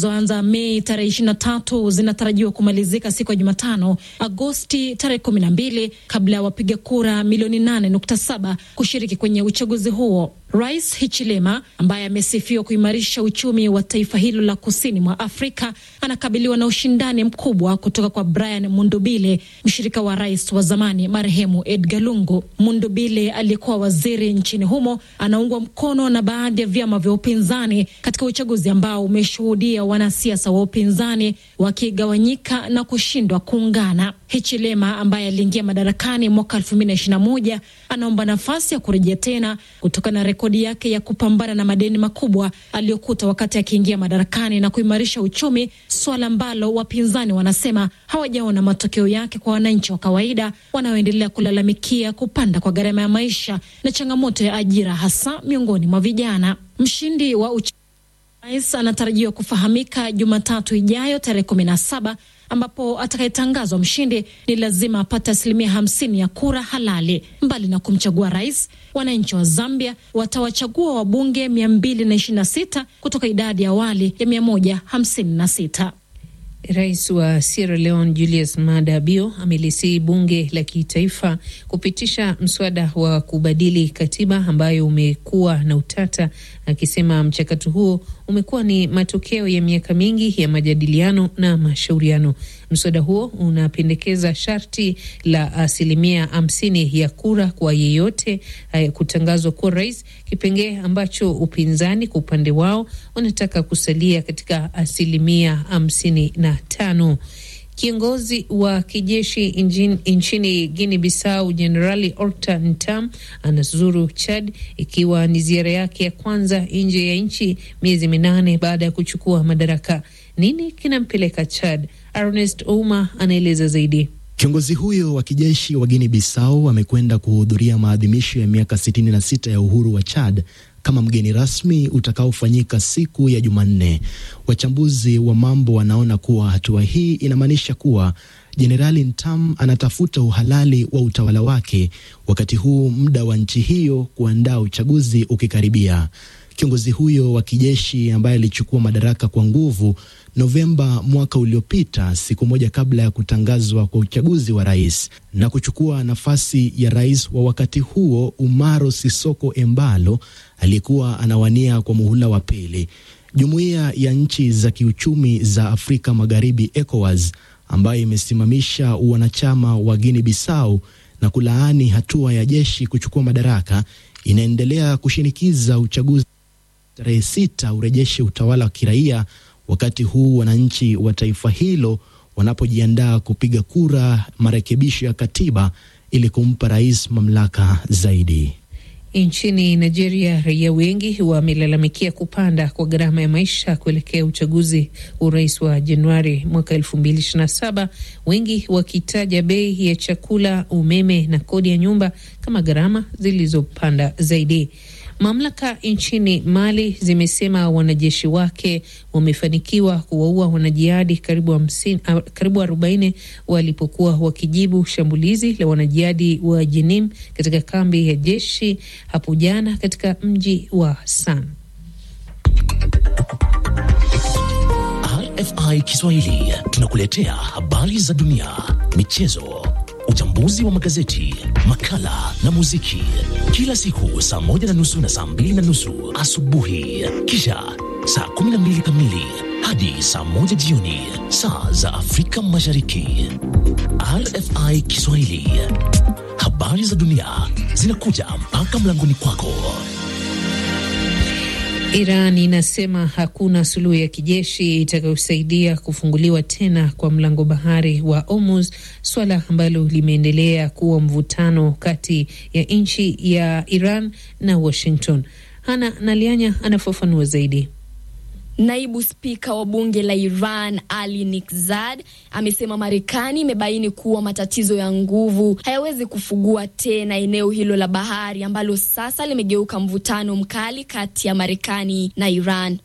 zilizoanza Mei tarehe ishirini na tatu zinatarajiwa kumalizika siku ya Jumatano Agosti tarehe kumi na mbili kabla ya wapiga kura milioni nane nukta saba kushiriki kwenye uchaguzi huo. Rais Hichilema ambaye amesifiwa kuimarisha uchumi wa taifa hilo la kusini mwa Afrika anakabiliwa na ushindani mkubwa kutoka kwa Brian Mundubile, mshirika wa rais wa zamani marehemu Edgar Lungu. Mundubile aliyekuwa waziri nchini humo anaungwa mkono na baadhi ya vyama vya upinzani katika uchaguzi ambao umeshuhudia wanasiasa wa upinzani wakigawanyika na kushindwa kuungana. Hichilema ambaye aliingia madarakani mwaka 2021 anaomba nafasi ya kurejea tena kutokana na rekodi yake ya kupambana na madeni makubwa aliyokuta wakati akiingia madarakani na kuimarisha uchumi, suala ambalo wapinzani wanasema hawajaona matokeo yake kwa wananchi wa kawaida wanaoendelea kulalamikia kupanda kwa gharama ya maisha na changamoto ya ajira, hasa miongoni mwa vijana. Mshindi wa Rais anatarajiwa kufahamika Jumatatu ijayo tarehe kumi na saba ambapo atakayetangazwa mshindi ni lazima apate asilimia hamsini ya kura halali. Mbali na kumchagua rais, wananchi wa Zambia watawachagua wabunge mia mbili na ishirini na sita kutoka idadi ya awali ya mia moja hamsini na sita. Rais wa Sierra Leone Julius Maada Bio amelisihi bunge la kitaifa kupitisha mswada wa kubadili katiba ambayo umekuwa na utata, akisema mchakato huo umekuwa ni matokeo ya miaka mingi ya majadiliano na mashauriano. Mswada huo unapendekeza sharti la asilimia hamsini ya kura kwa yeyote uh, kutangazwa kuwa rais, kipengee ambacho upinzani kwa upande wao wanataka kusalia katika asilimia hamsini na tano. Kiongozi wa kijeshi nchini Guinea Bissau Jenerali Orta Ntam anazuru Chad ikiwa ni ziara yake ya kwanza nje ya nchi miezi minane baada ya kuchukua madaraka. Nini kinampeleka Chad? Ernest Ouma anaeleza zaidi. Kiongozi huyo wa kijeshi wa Guinea Bissau amekwenda kuhudhuria maadhimisho ya miaka 66 ya uhuru wa Chad kama mgeni rasmi utakaofanyika siku ya Jumanne. Wachambuzi wa mambo wanaona kuwa hatua hii inamaanisha kuwa Jenerali Ntam anatafuta uhalali wa utawala wake, wakati huu muda wa nchi hiyo kuandaa uchaguzi ukikaribia. Kiongozi huyo wa kijeshi ambaye alichukua madaraka kwa nguvu Novemba mwaka uliopita, siku moja kabla ya kutangazwa kwa uchaguzi wa rais na kuchukua nafasi ya rais wa wakati huo Umaro Sisoko Embalo aliyekuwa anawania kwa muhula wa pili. Jumuiya ya nchi za kiuchumi za Afrika Magharibi, ECOWAS, ambayo imesimamisha wanachama wa Guinea Bissau na kulaani hatua ya jeshi kuchukua madaraka, inaendelea kushinikiza uchaguzi tarehe sita urejeshe utawala wa kiraia, wakati huu wananchi wa taifa hilo wanapojiandaa kupiga kura marekebisho ya katiba ili kumpa rais mamlaka zaidi. Nchini Nigeria, raia wengi wamelalamikia kupanda kwa gharama ya maisha kuelekea uchaguzi urais wa Januari mwaka elfu mbili ishirini na saba, wengi wakitaja bei ya chakula, umeme na kodi ya nyumba kama gharama zilizopanda zaidi. Mamlaka nchini Mali zimesema wanajeshi wake wamefanikiwa kuwaua wanajihadi karibu hamsini, karibu arobaini walipokuwa wakijibu shambulizi la wanajihadi wa Jenim katika kambi ya jeshi hapo jana katika mji wa San. RFI Kiswahili tunakuletea habari za dunia, michezo uchambuzi wa magazeti, makala na muziki kila siku saa moja na nusu na saa mbili na nusu asubuhi, kisha saa kumi na mbili kamili hadi saa moja jioni saa za Afrika Mashariki. RFI Kiswahili, habari za dunia zinakuja mpaka mlangoni kwako. Iran inasema hakuna suluhu ya kijeshi itakayosaidia kufunguliwa tena kwa mlango bahari wa Hormuz, swala ambalo limeendelea kuwa mvutano kati ya nchi ya Iran na Washington. Hana Nalianya anafafanua zaidi. Naibu spika wa bunge la Iran Ali Nikzad amesema Marekani imebaini kuwa matatizo ya nguvu hayawezi kufugua tena eneo hilo la bahari ambalo sasa limegeuka mvutano mkali kati ya Marekani na Iran.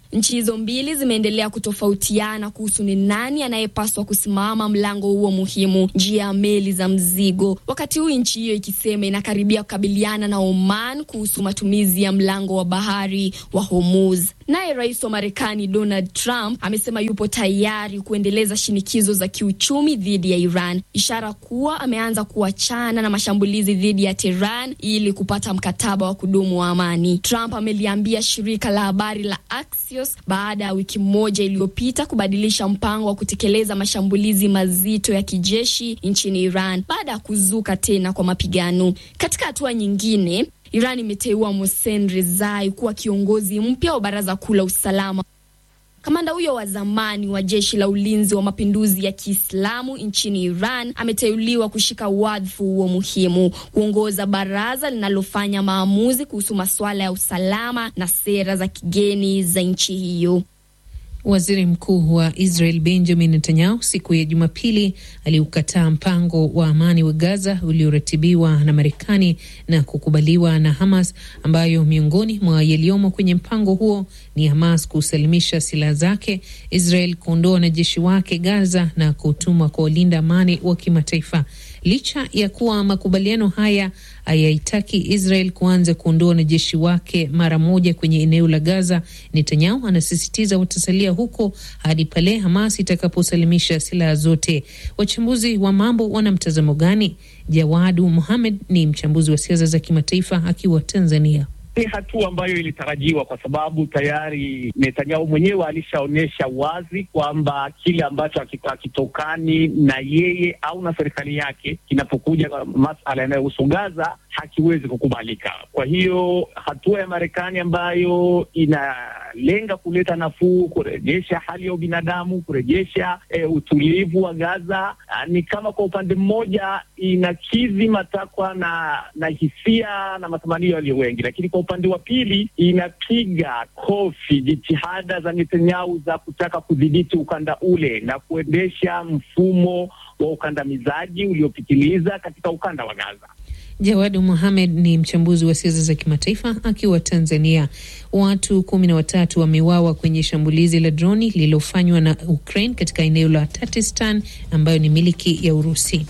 Nchi hizo mbili zimeendelea kutofautiana kuhusu ni nani anayepaswa kusimama mlango huo muhimu, njia ya meli za mzigo, wakati huu nchi hiyo ikisema inakaribia kukabiliana na Oman kuhusu matumizi ya mlango wa bahari wa Hormuz. Naye rais wa Marekani Donald Trump amesema yupo tayari kuendeleza shinikizo za kiuchumi dhidi ya Iran, ishara kuwa ameanza kuachana na mashambulizi dhidi ya Tehran ili kupata mkataba wa kudumu wa amani. Trump ameliambia shirika la habari la Axios baada ya wiki moja iliyopita kubadilisha mpango wa kutekeleza mashambulizi mazito ya kijeshi nchini Iran baada ya kuzuka tena kwa mapigano. Katika hatua nyingine Iran imeteua Mohsen Rezai kuwa kiongozi mpya wa baraza kuu la usalama. Kamanda huyo wa zamani wa jeshi la ulinzi wa mapinduzi ya Kiislamu nchini Iran ameteuliwa kushika wadhifa huo muhimu, kuongoza baraza linalofanya maamuzi kuhusu masuala ya usalama na sera za kigeni za nchi hiyo. Waziri Mkuu wa Israel Benjamin Netanyahu siku ya Jumapili aliukataa mpango wa amani wa Gaza ulioratibiwa na Marekani na kukubaliwa na Hamas, ambayo miongoni mwa yaliyomo kwenye mpango huo ni Hamas kusalimisha silaha zake, Israel kuondoa wanajeshi wake Gaza na kutumwa kwa walinda amani wa kimataifa. Licha ya kuwa makubaliano haya hayaitaki Israel kuanza kuondoa wanajeshi wake mara moja kwenye eneo la Gaza, Netanyahu anasisitiza watasalia huko hadi pale Hamas itakaposalimisha silaha zote. Wachambuzi wa mambo wana mtazamo gani? Jawadu Muhamed ni mchambuzi wa siasa za kimataifa akiwa Tanzania. Ni hatua ambayo ilitarajiwa kwa sababu tayari Netanyahu mwenyewe alishaonyesha wazi kwamba kile ambacho hakitokani na yeye au na serikali yake kinapokuja masala yanayohusu Gaza hakiwezi kukubalika. Kwa hiyo hatua ya Marekani ambayo inalenga kuleta nafuu, kurejesha hali ya ubinadamu, kurejesha e, utulivu wa Gaza, ni kama kwa upande mmoja inakidhi matakwa na na hisia na matamanio yaliyo wengi, lakini kwa upande wa pili inapiga kofi jitihada za Netanyahu za kutaka kudhibiti ukanda ule na kuendesha mfumo wa ukandamizaji uliopitiliza katika ukanda wa Gaza. Jawadu Muhamed ni mchambuzi wa siasa za kimataifa akiwa Tanzania. Watu kumi na watatu wameuawa kwenye shambulizi la droni lililofanywa na Ukraine katika eneo la Tatistan ambayo ni miliki ya Urusi.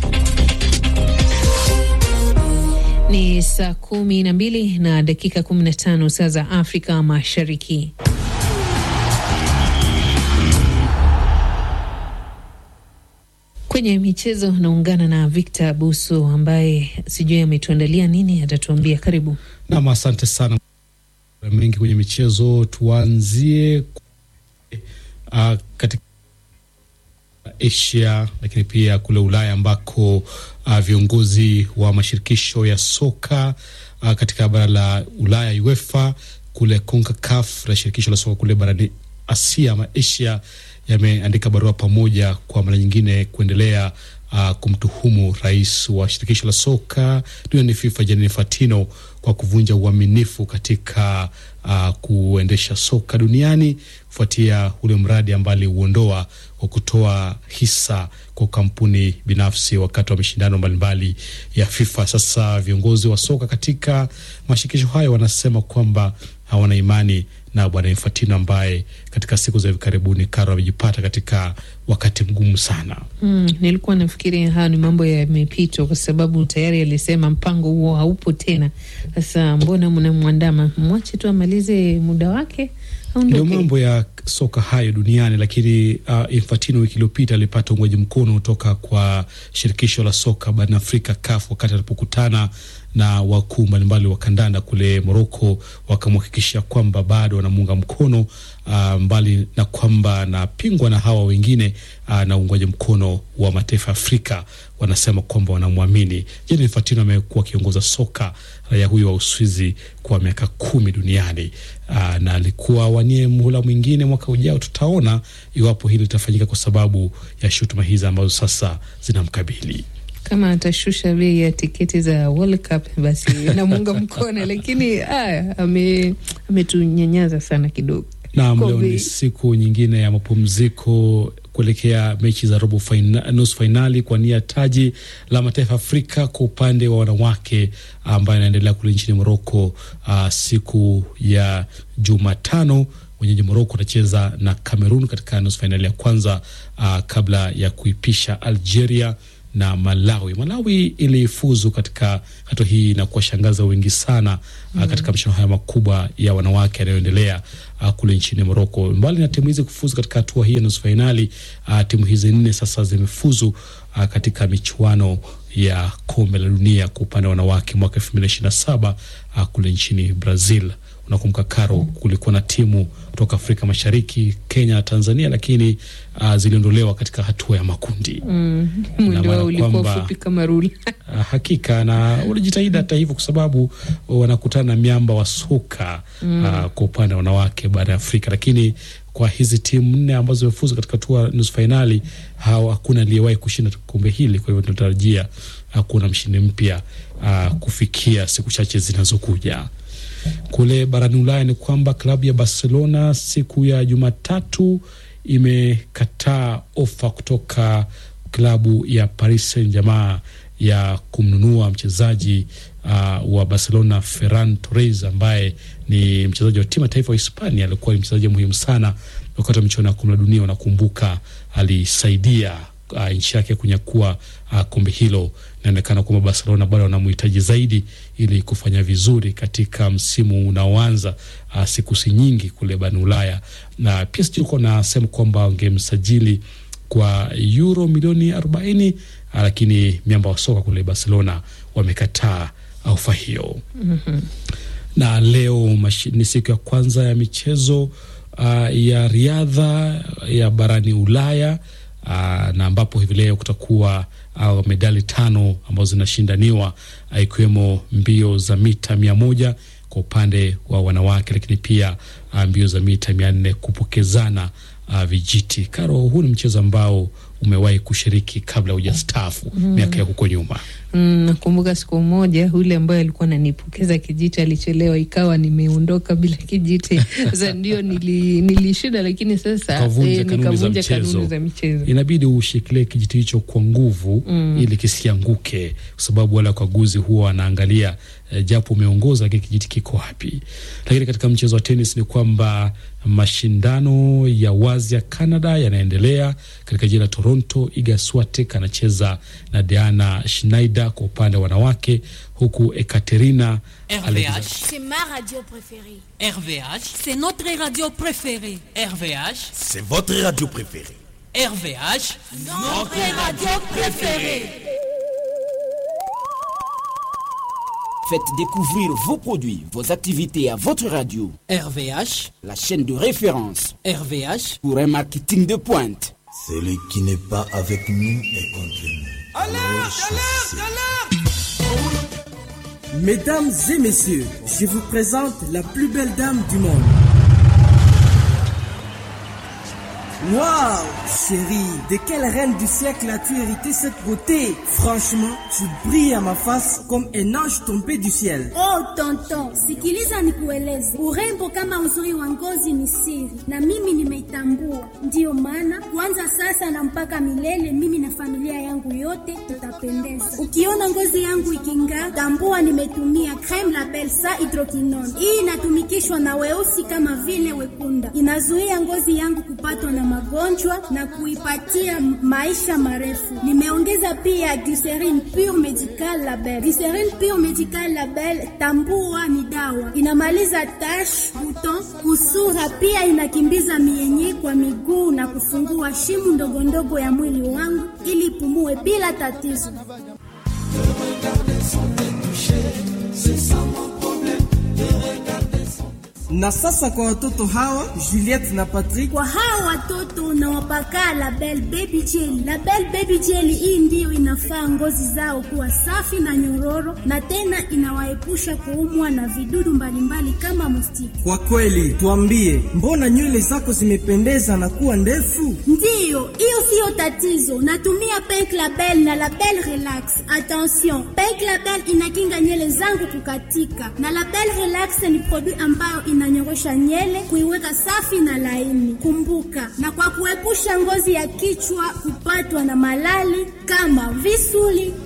Ni saa kumi na mbili na dakika kumi na tano saa za Afrika Mashariki. Kwenye michezo naungana na Victor Buso ambaye sijui ametuandalia nini, atatuambia. Karibu nam. Asante sana, mengi kwenye michezo. Tuanzie uh, katika Asia lakini pia kule Ulaya ambako uh, viongozi wa mashirikisho ya soka uh, katika bara la Ulaya UEFA, kule CONCACAF na shirikisho la soka kule barani Asia ama Asia yameandika barua pamoja kwa mara nyingine kuendelea uh, kumtuhumu rais wa shirikisho la soka duniani FIFA Gianni Infantino kwa kuvunja uaminifu katika uh, kuendesha soka duniani kufuatia ule mradi ambao aliuondoa wa kutoa hisa kwa kampuni binafsi wakati wa mashindano mbalimbali ya FIFA. Sasa viongozi wa soka katika mashirikisho hayo wanasema kwamba hawana imani na bwana Infantino ambaye katika siku za hivi karibuni Karo amejipata katika wakati mgumu sana. Mm, nilikuwa nafikiri haya ni mambo yamepitwa, kwa sababu tayari alisema mpango huo haupo tena. Sasa mbona mnamwandama? Mwache tu amalize muda wake. Ndio mambo ya soka hayo duniani. Lakini uh, Infantino wiki iliyopita alipata uungwaji mkono kutoka kwa shirikisho la soka barani Afrika CAF wakati alipokutana na wakuu mbalimbali wa kandanda kule Moroko, wakamhakikisha kwamba bado wanamuunga mkono uh, mbali na kwamba anapingwa na hawa wengine uh, na uungwaji mkono wa mataifa ya Afrika, wanasema kwamba wanamwamini. Gianni Infantino amekuwa akiongoza soka raia huyo wa Uswizi kwa miaka kumi duniani uh, na alikuwa wanie muhula mwingine mwaka ujao. Tutaona iwapo hili litafanyika kwa sababu ya shutuma hizi ambazo sasa zinamkabili kama atashusha bei ya tiketi za World Cup basi namuunga mkono, lakini ametunyanyaza ame sana kidogo. Naam, leo ni siku nyingine ya mapumziko kuelekea mechi za robo faina, nusu fainali kwa nia taji la mataifa Afrika kwa upande wa wanawake ambayo inaendelea kule nchini Moroko. Uh, siku ya Jumatano wenyeji Moroko watacheza na Cameroon katika nusu fainali ya kwanza uh, kabla ya kuipisha Algeria na Malawi. Malawi ilifuzu katika hatua hii na kuwashangaza wengi sana mm. uh, katika mashindano haya makubwa ya wanawake yanayoendelea uh, kule nchini Moroko. Mbali na timu hizi kufuzu katika hatua hii ya nusu fainali, uh, timu hizi nne sasa zimefuzu uh, katika michuano ya kombe la dunia kwa upande wa wanawake mwaka elfu mbili na ishirini na saba uh, kule nchini Brazil. Unakumbuka Karo, kulikuwa na timu kutoka Afrika Mashariki, Kenya na Tanzania, lakini uh, ziliondolewa katika hatua ya makundi mm. mwendo wao ulikuwa fupi kama rula uh, hakika na walijitahidi hata hivyo, kwa sababu wanakutana na miamba wa soka mm. uh, kwa upande wa wanawake bara ya Afrika, lakini kwa hizi timu nne ambazo zimefuzu katika hatua nusu fainali, hakuna aliyewahi kushinda kombe hili. Kwa hivyo tunatarajia uh, kuona mshindi mpya uh, kufikia siku chache zinazokuja. Kule barani Ulaya ni kwamba klabu ya Barcelona siku ya Jumatatu imekataa ofa kutoka klabu ya Paris Saint-Germain ya kumnunua mchezaji uh, wa Barcelona Ferran Torres ambaye ni mchezaji wa timu ya taifa wa Hispania. Alikuwa ni mchezaji muhimu sana wakati wa michuano ya kombe la dunia. Unakumbuka alisaidia uh, nchi yake kunyakua uh, kombe hilo. Inaonekana kwamba Barcelona bado wanamhitaji zaidi ili kufanya vizuri katika msimu unaoanza uh, siku si nyingi kule barani Ulaya, na PSG ilikuwa nasema kwamba wangemsajili kwa euro milioni arobaini lakini miamba wa soka kule Barcelona wamekataa ofa hiyo. mm -hmm. Na leo ni siku ya kwanza ya michezo uh, ya riadha ya barani Ulaya uh, na ambapo hivi leo kutakuwa uh, medali tano ambazo zinashindaniwa uh, ikiwemo mbio za mita mia moja kwa upande wa wanawake, lakini pia uh, mbio za mita mia nne kupokezana uh, vijiti. Karo, huu ni mchezo ambao umewahi kushiriki kabla hujastaafu mm. miaka ya huko nyuma. Nakumbuka mm, siku moja ule ambaye alikuwa ananipokeza kijiti alichelewa, ikawa nimeondoka bila kijiti. Sasa ndio nili, nilishinda, lakini sasa eh, nikavunja kanuni za michezo. Inabidi ushikilie kijiti hicho kwa nguvu mm. ili kisianguke, kwa sababu wale wakaguzi huwa wanaangalia eh, japo umeongoza lakini kijiti kiko wapi. Lakini katika mchezo wa tenis ni kwamba mashindano ya wazi ya Canada yanaendelea katika jiji la Toronto. Iga Swiatek anacheza na Diana Schneider kwa upande wa wanawake, huku Ekaterina RVH c'est ma radio préférée. RVH c'est notre radio préférée. RVH c'est votre radio préférée. RVH notre radio préférée. Faites découvrir vos produits, vos activités à votre radio. RVH, la chaîne de référence. RVH, pour un marketing de pointe. Celui qui n'est pas avec nous est contre nous. Alerte, alerte, alerte Mesdames et messieurs, je vous présente la plus belle dame du monde. Waouh, chérie, de quelle reine du siècle as-tu hérité cette beauté Franchement, tu brilles à ma face comme un ange tombé du ciel. Oh tonton, sikiliza nikueleze, urembo kama uzuri wa ngozi ni siri, na mimi nimeitambua. Ndiyo maana kuanza sasa na mpaka milele, mimi na familia yangu yote tutapendeza. Ukiona ngozi yangu iking'aa, tambua nimetumia creme la Belsa hydroquinone. Hii inatumikishwa na weusi kama vile wekunda, inazuia ngozi yangu kupatwa na magonjwa na kuipatia maisha marefu. Nimeongeza pia glycerine pure medical label. Glycerine pure medical label, tambua ni dawa, inamaliza tash, buton, kusura, pia inakimbiza mienye kwa miguu na kufungua shimu ndogo ndogo ya mwili wangu ili ipumue bila tatizo. Na sasa kwa watoto hawa Juliette na Patrick, kwa hawa watoto nawapaka Label Baby Jelly. Label Baby Jelly hii ndiyo inafaa ngozi zao kuwa safi na nyororo, na tena inawaepusha kuumwa na vidudu mbalimbali kama mustiki. Kwa kweli, tuambie, mbona nywele zako zimependeza na kuwa ndefu? Ndiyo, hiyo siyo tatizo. Natumia Pink Label na Label Relax. Attention, Pink Label inakinga nywele zangu kukatika, na Label Relax ni produit ambayo inanyorosha nywele kuiweka safi na laini. Kumbuka, na kwa kuepusha ngozi ya kichwa kupatwa na malali kama visuli,